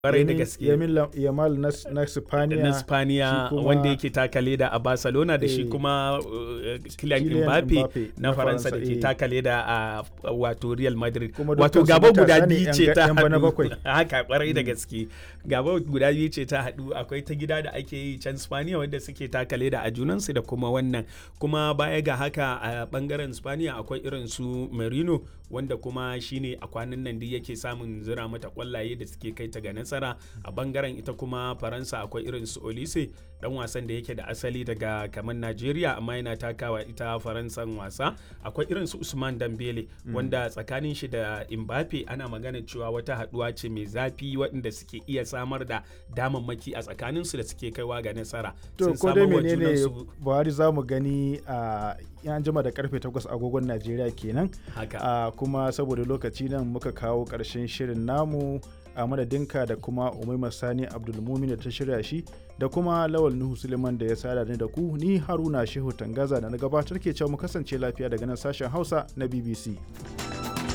Kwarai da gaske. Yamin Yamal na na Spaniya. na Spaniya shi kuma- wanda yake taka leda a Barcelona da shi Eh, kuma uh, Kylian Kylian Mbappe Mbappe na na Faransa da Faransa, ke eh. taka leda a uh, wato Real Madrid. Kuma Wato dukkansu gaba guda matasa ne biyu yan ce ga- ta yan bana haɗu. bakwai. Haka kwarai da gaske. Gaba guda biyu ce ta haɗu akwai ta gida da ake yi can Spaniya wanda suke taka leda a junansu da kuma wannan. Kuma baya ga haka a bangaren Spaniya akwai irin su Merino wanda kuma shine a kwanan nan duk yake samun zira mata kwallaye da suke kai ta ga nasara a bangaren ita kuma faransa akwai irin su olise dan wasan da yake da asali daga kamar najeriya amma yana takawa ita faransan wasa akwai irin su usman dambele wanda tsakanin shi da imbape ana magana cewa wata haduwa ce mai zafi waɗanda suke iya samar da damammaki a tsakanin su da suke kaiwa ga nasara To Sun ko dai samar wa menene junansu- Buhari za mu gani a yan jima da karfe 8 agogon Najeriya kenan. haka a kuma saboda lokaci nan muka kawo ƙarshen shirin namu a madadinka da kuma umaima sani abdulmumin da ta shirya shi da kuma lawal nuhu suleiman da ya sada ni da ku ni haruna shehu tangaza da na gabatar ke cewa mu kasance lafiya daga nan sashen hausa na bbc